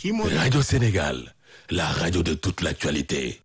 kii moo Radio Sénégal, la radio de toute l'actualité.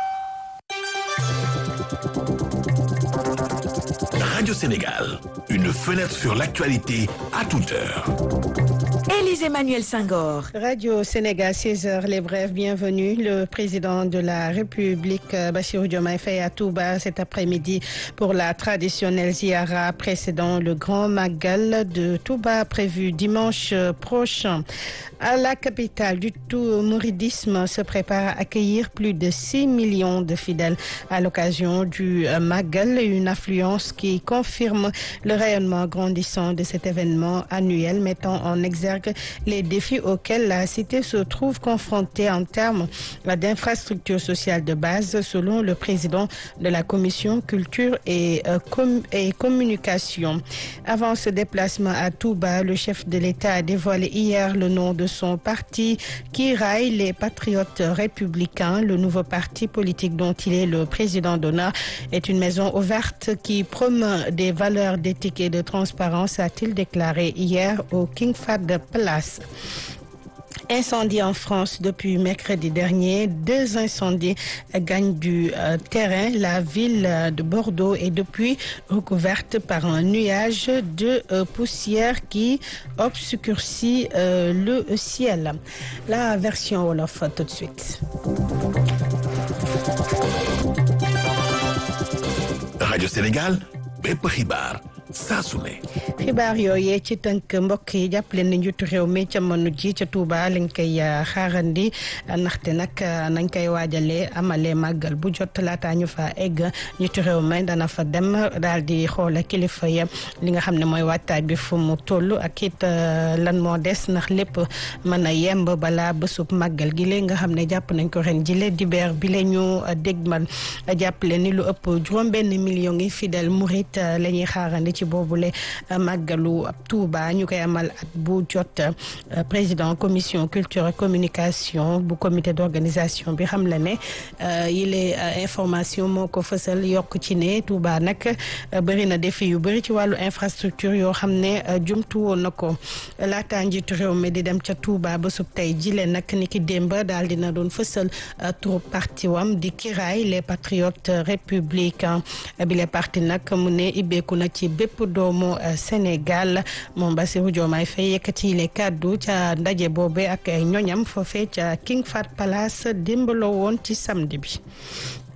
Radio Sénégal, une fenêtre sur l'actualité à toute heure. Élise Emmanuel Senghor. Radio Sénégal, 16h, les brèves, bienvenue. Le président de la République, Bassirou Diomaye Faye à Touba cet après-midi pour la traditionnelle ziara précédant le grand Magal de Touba prévu dimanche prochain. À la capitale du tout mouridisme se prépare à accueillir plus de 6 millions de fidèles à l'occasion du Magal, une affluence qui confirme le rayonnement grandissant de cet événement annuel mettant en exergue les défis auxquels la cité se trouve confrontée en termes d'infrastructures sociales de base, selon le président de la commission culture et, euh, com et communication. Avant ce déplacement à Touba, le chef de l'État a dévoilé hier le nom de son parti qui raille les patriotes républicains. Le nouveau parti politique dont il est le président d'honneur est une maison ouverte qui promeut des valeurs d'éthique et de transparence, a-t-il déclaré hier au King Fahd Place. Incendie en France depuis mercredi dernier. Deux incendies gagnent du euh, terrain. La ville de Bordeaux est depuis recouverte par un nuage de euh, poussière qui obscurcit euh, le ciel. La version Wolof tout de suite. Radio Sénégal, bépp xibaar saa su ne. xibaar yooyee ci tënk mbokk yi jàppale na njiitu réew mi ca mënu ji ca Touba lañ koy xaarandi ndaxte nag nañ koy waajalee amalee màggal bu jot laataa ñu fa egg njiitu réew mi dana fa dem daal di xoole kilifa ya li nga xam ne mooy waajtaay bi fu mu toll ak it lan moo des ndax lépp mën a yemb balaa bésub màggal gi léegi nga xam ne jàpp nañ ko ren jile dibeer bi la ñu dégmal jàppale ni lu ëpp juróom-benn million yi fidèle murit la ñuy xaarandi ci boobule màggalu Touba ñu koy amal at bu jot président commission culture et communication bu comité d'organisation bi xam la ne yile information moo ko fësal yokk ci ne Touba nag bëri na défi yu bëri ci wàllu infrastructure yoo xam ne jumtu woon na ko laata njiitu réew mi di dem ca Touba ba sub tey jile nag ni ki démb daal dina doon fësal turu parti wam di kiraay les patriotes républicains bi les parti nag mu ne ibbeeku na ci bépp doomu Sénégal moom Bassirou Diomaye Faye yëkkati le kàddu ca ndaje boobe ak ay ñoñam foofee ca King Fahd Palace démbaloo woon ci samedi bi